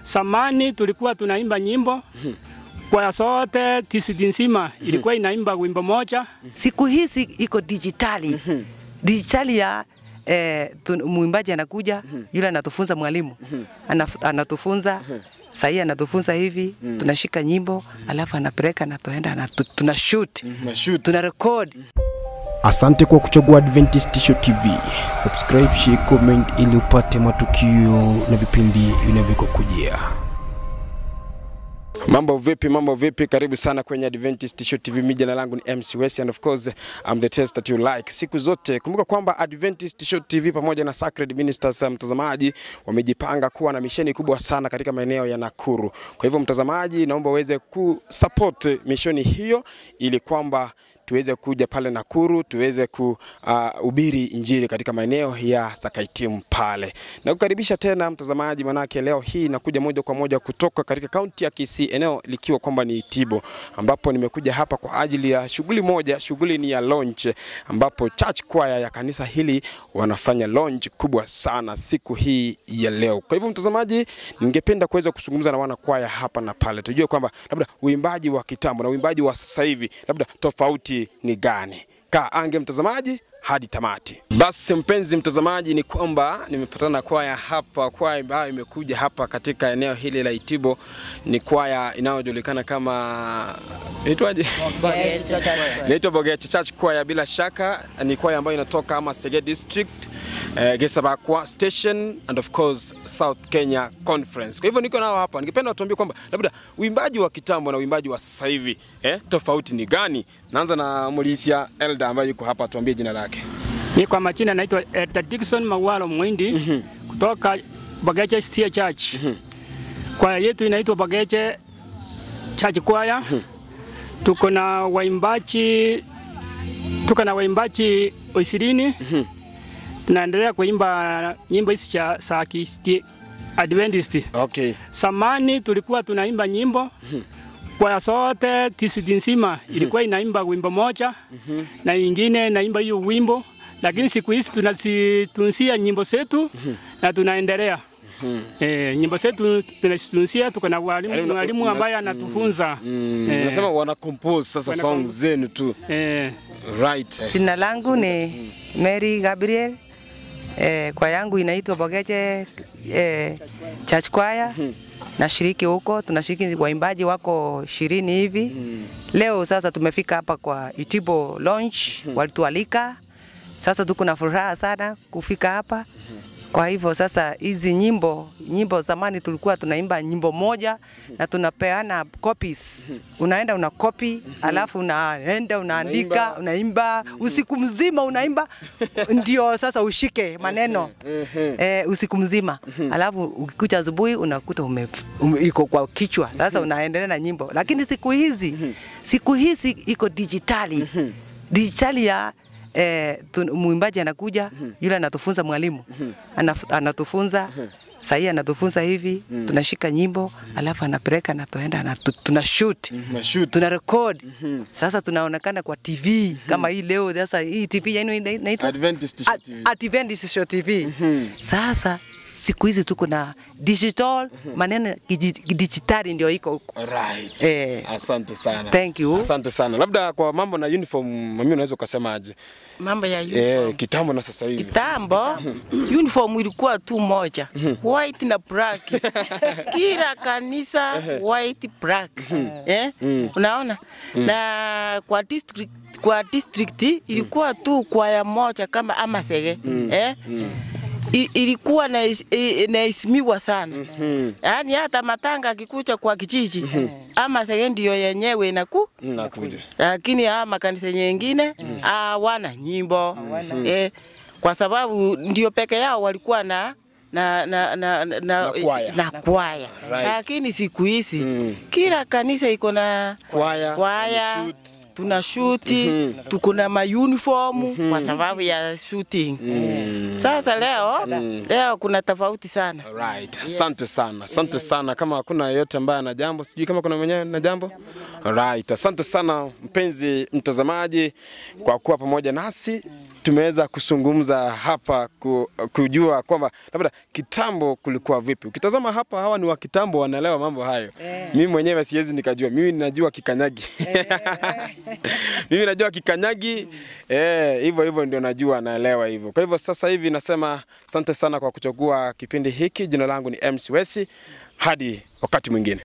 Samani tulikuwa tunaimba nyimbo kwa sote tisidi nzima ilikuwa inaimba wimbo moja. Siku hizi iko dijitali dijitali ya eh, tu- mwimbaji anakuja yule anatufunza mwalimu Anaf, anatufunza sahii anatufunza hivi tunashika nyimbo alafu anapeleka na tuenda anatu, tuna shoot tuna record Asante kwa kuchagua Adventist Tisho TV. Subscribe, share, comment ili upate matukio na vipindi vinavyokujia. Mambo vipi, mambo vipi? Karibu sana kwenye Adventist Show TV. Mimi jina langu ni MC West and of course I'm the test that you like. Siku zote kumbuka kwamba Adventist Show TV pamoja na Sacred Ministers uh, mtazamaji wamejipanga kuwa na misheni kubwa sana katika maeneo ya Nakuru. Kwa hivyo mtazamaji, naomba uweze kusupport misheni hiyo ili kwamba tuweze kuja pale Nakuru tuweze kuhubiri uh, injili katika maeneo ya Sakaitimu pale. Na kukaribisha tena mtazamaji, manake leo hii nakuja moja kwa moja kutoka katika kaunti ya Kisii, eneo likiwa kwamba ni Itibo, ambapo nimekuja hapa kwa ajili ya shughuli moja. Shughuli ni ya launch, ambapo church choir ya kanisa hili wanafanya launch kubwa sana siku hii ya leo. Kwa hivyo mtazamaji, ningependa kuweza kuzungumza na wana kwaya hapa na pale, tujue kwamba labda uimbaji wa kitambo na uimbaji wa sasa hivi labda tofauti ni gani. Kaa ange mtazamaji hadi tamati. Basi mpenzi mtazamaji, ni kwamba nimepatana na kwaya hapa. Kwaya ambayo imekuja hapa katika eneo hili la Itibo ni kwaya inayojulikana kama inaitwaje? Inaitwa Bogeche Church Choir. Bila shaka ni kwaya ambayo inatoka ama Sege District eh, Gesabakwa Station and of course South Kenya Conference. Kwa hivyo niko nao hapa, ningependa watuambie kwamba labda uimbaji wa kitambo na uimbaji wa sasa hivi eh, tofauti ni gani? Naanza na Mulisia Elda ambaye yuko hapa, tuambie jina lake. Mi kwa majina naitwa Elder Dickson Mawalo Mwindi kutoka Bageche Stia Church. Kwaya yetu inaitwa Bageche Church Choir. Tuko na waimbaji tuko na waimbaji ishirini. Tunaendelea kuimba nyimbo hizi cha za Kisti Adventist. Okay. Samani tulikuwa tunaimba nyimbo kwa sote tisidi nzima ilikuwa inaimba wimbo moja na ingine inaimba hiyo wimbo, lakini siku hizi tunazitunzia nyimbo zetu na tunaendelea Eh, nyimbo zetu tunazitunzia, tuko na Yaani walimu una- mwalimu una- ambaye anatufunza Mm, Eh. Unasema wana compose sasa Wana songs compose. zenu tu. eh, Right. jina langu ni Mary Gabriel eh, kwa yangu inaitwa Bogeche eh, Church Choir nashiriki huko, tunashiriki waimbaji wako ishirini hivi. Leo sasa tumefika hapa kwa Itibo Launch, walitualika. Sasa tuko na furaha sana kufika hapa. Kwa hivyo sasa hizi nyimbo nyimbo zamani tulikuwa tunaimba nyimbo moja na tunapeana copies. Unaenda una copy, alafu unaenda unaandika, unaimba usiku mzima unaimba ndio sasa ushike maneno eh, usiku mzima. Alafu ukikucha asubuhi unakuta ume, ume, iko kwa kichwa. Sasa unaendelea na nyimbo. Lakini siku hizi siku hizi iko dijitali. Dijitali ya eh, tu- mwimbaji anakuja yule anatufunza mwalimu Anaf, anatufunza sahii anatufunza hivi tunashika nyimbo alafu anapeleka na tuenda anatu, tuna shoot Mashoot. tuna record sasa tunaonekana kwa TV kama hii leo sasa hii TV yenu ina- inaitwa Adventist Show Ad- TV. Adventist Show TV sasa siku hizi tuko na digital maneno ya kiji- kidijitali ndio iko huko Right. Eh. Asante sana. Thank you. Asante sana. Labda kwa mambo na uniform, mami unaweza ukasemaje? mambo ya uniform. Eh, kitambo na sasa hivi. Kitambo uniform ilikuwa tu moja white na black, kila kanisa white black eh? Unaona, na kwa district kwa district ilikuwa tu kwaya moja kama Amasege eh? I- ilikuwa na- i- inaheshimiwa sana yaani, hata matanga akikuja kwa kijiji Amasege ndio yenyewe inaku Nakuja. lakini haya makanisa nyingine hawana nyimbo eh, kwa sababu ndio peke yao walikuwa na na na na na, Na kwaya. na kwaya. Right. Lakini siku hizi Mm. kila kanisa iko na Kwaya. Kwaya. shoot. tuna shuti tuko na mauniform kwa sababu ya shooting. Sasa leo leo kuna tofauti sana. Right. Asante sana, asante sana. Kama hakuna yeyote ambaye ana jambo, sijui kama kuna mwenyewe na jambo. Right. Asante sana mpenzi mtazamaji kwa kuwa pamoja nasi. Tumeweza kuzungumza hapa ku, kujua kwamba labda kitambo kulikuwa vipi. Ukitazama hapa, hawa ni wa kitambo, wanaelewa mambo hayo. Mimi mwenyewe siwezi nikajua, mimi najua kikanyagi mimi najua kikanyagi eh, hivyo hivyo ndio najua, naelewa hivyo. Kwa hivyo sasa hivi nasema asante sana kwa kuchagua kipindi hiki. Jina langu ni MC Wesi, hadi wakati mwingine.